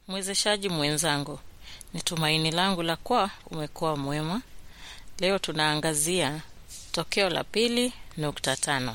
Mwezeshaji mwenzangu, ni tumaini langu la kuwa umekuwa mwema. Leo tunaangazia tokeo la pili nukta tano.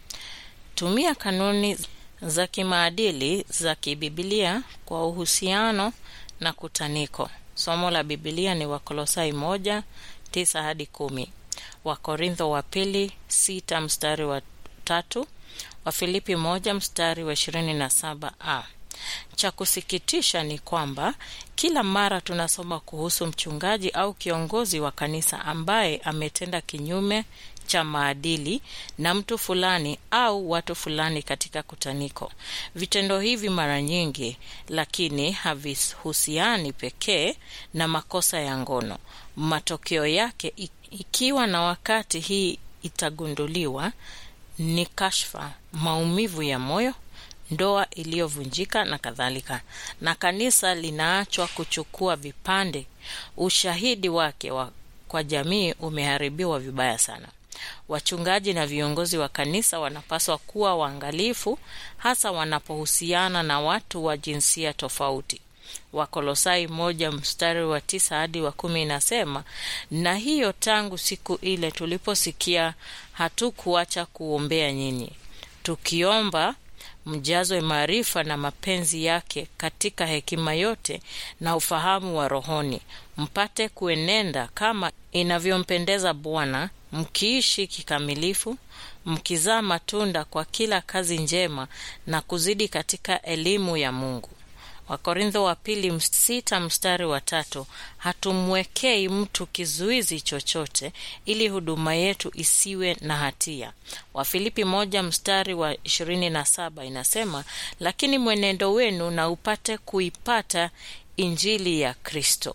Tumia kanuni za kimaadili za kibibilia kwa uhusiano na kutaniko. Somo la Bibilia ni Wakolosai moja tisa hadi kumi, Wakorintho wa pili sita mstari wa tatu, Wafilipi moja mstari wa ishirini na saba a cha kusikitisha ni kwamba kila mara tunasoma kuhusu mchungaji au kiongozi wa kanisa ambaye ametenda kinyume cha maadili na mtu fulani au watu fulani katika kutaniko. Vitendo hivi mara nyingi lakini havihusiani pekee na makosa ya ngono. Matokeo yake ikiwa na wakati hii itagunduliwa ni kashfa, maumivu ya moyo ndoa iliyovunjika na kadhalika, na kanisa linaachwa kuchukua vipande. Ushahidi wake wa kwa jamii umeharibiwa vibaya sana. Wachungaji na viongozi wa kanisa wanapaswa kuwa waangalifu, hasa wanapohusiana na watu wa jinsia tofauti. Wakolosai moja mstari wa tisa hadi wa kumi inasema, na hiyo tangu siku ile tuliposikia hatukuacha kuombea nyinyi, tukiomba mjazwe maarifa na mapenzi yake katika hekima yote na ufahamu wa rohoni, mpate kuenenda kama inavyompendeza Bwana, mkiishi kikamilifu, mkizaa matunda kwa kila kazi njema na kuzidi katika elimu ya Mungu. Wakorintho wa pili sita mstari wa tatu, hatumwekei mtu kizuizi chochote ili huduma yetu isiwe na hatia. Wafilipi moja mstari wa ishirini na saba inasema, lakini mwenendo wenu na upate kuipata injili ya Kristo.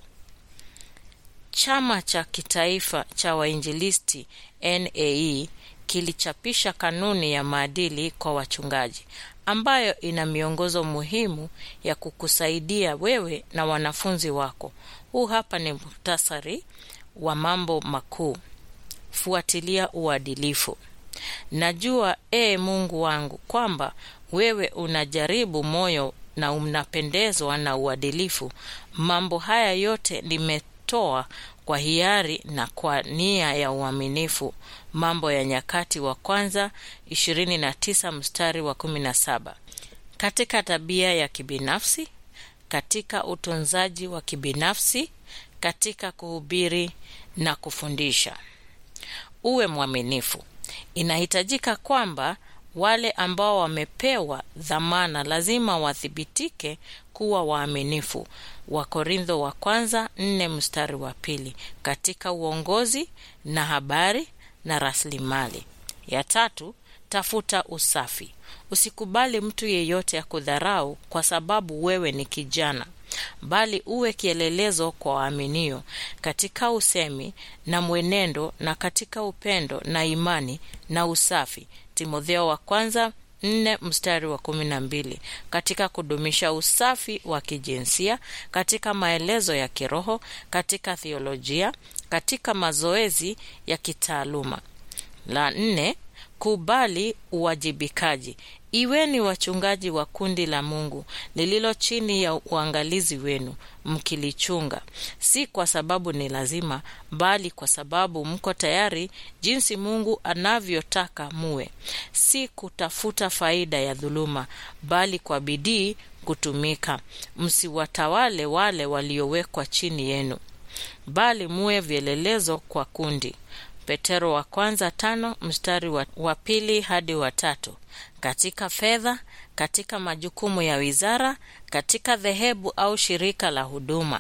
Chama cha kitaifa cha wainjilisti NAE kilichapisha kanuni ya maadili kwa wachungaji ambayo ina miongozo muhimu ya kukusaidia wewe na wanafunzi wako. Huu hapa ni muhtasari wa mambo makuu. Fuatilia uadilifu. Najua ee Mungu wangu kwamba wewe unajaribu moyo na unapendezwa na uadilifu. Mambo haya yote nimetoa kwa hiari na kwa nia ya uaminifu. Mambo ya Nyakati wa Kwanza 29 mstari wa 17. Katika tabia ya kibinafsi, katika utunzaji wa kibinafsi, katika kuhubiri na kufundisha, uwe mwaminifu. Inahitajika kwamba wale ambao wamepewa dhamana lazima wathibitike kuwa waaminifu. Wakorintho wa kwanza nne mstari wa pili. Katika uongozi na habari na rasilimali. Ya tatu, tafuta usafi. Usikubali mtu yeyote ya kudharau kwa sababu wewe ni kijana, bali uwe kielelezo kwa waaminio katika usemi na mwenendo na katika upendo na imani na usafi. Timotheo wa kwanza nne mstari wa kumi na mbili. Katika kudumisha usafi wa kijinsia, katika maelezo ya kiroho, katika theolojia, katika mazoezi ya kitaaluma. La nne, kubali uwajibikaji. Iweni wachungaji wa kundi la Mungu lililo chini ya uangalizi wenu, mkilichunga, si kwa sababu ni lazima, bali kwa sababu mko tayari, jinsi Mungu anavyotaka muwe, si kutafuta faida ya dhuluma, bali kwa bidii kutumika. Msiwatawale wale waliowekwa chini yenu, bali muwe vielelezo kwa kundi. Petero wa kwanza tano mstari wa, wa pili hadi wa tatu. Katika fedha, katika majukumu ya wizara, katika dhehebu au shirika la huduma.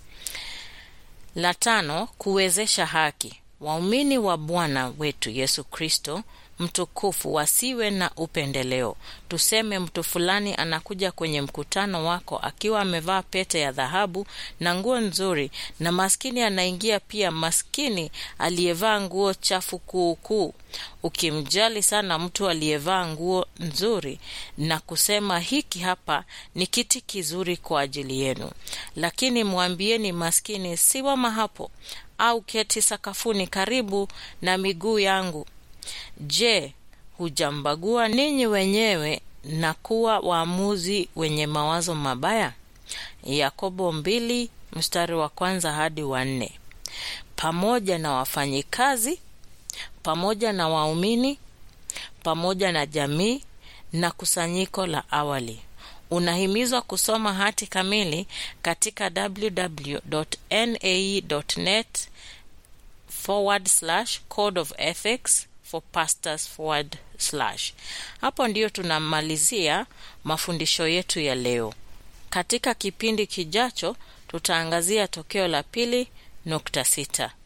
La tano, kuwezesha haki. Waumini wa Bwana wetu Yesu Kristo mtukufu wasiwe na upendeleo. Tuseme mtu fulani anakuja kwenye mkutano wako akiwa amevaa pete ya dhahabu na nguo nzuri, na maskini anaingia pia, maskini aliyevaa nguo chafu kuukuu. Ukimjali sana mtu aliyevaa nguo nzuri na kusema hiki hapa ni kiti kizuri kwa ajili yenu, lakini mwambieni maskini, simama hapo au keti sakafuni karibu na miguu yangu. Je, hujambagua ninyi wenyewe na kuwa waamuzi wenye mawazo mabaya? Yakobo mbili mstari wa kwanza hadi wa nne, pamoja na wafanyikazi, pamoja na waumini, pamoja na jamii na kusanyiko la awali. Unahimizwa kusoma hati kamili katika www.nae.net forward slash code of ethics for pastors forward slash. Hapo ndiyo tunamalizia mafundisho yetu ya leo. Katika kipindi kijacho tutaangazia tokeo la pili nukta sita.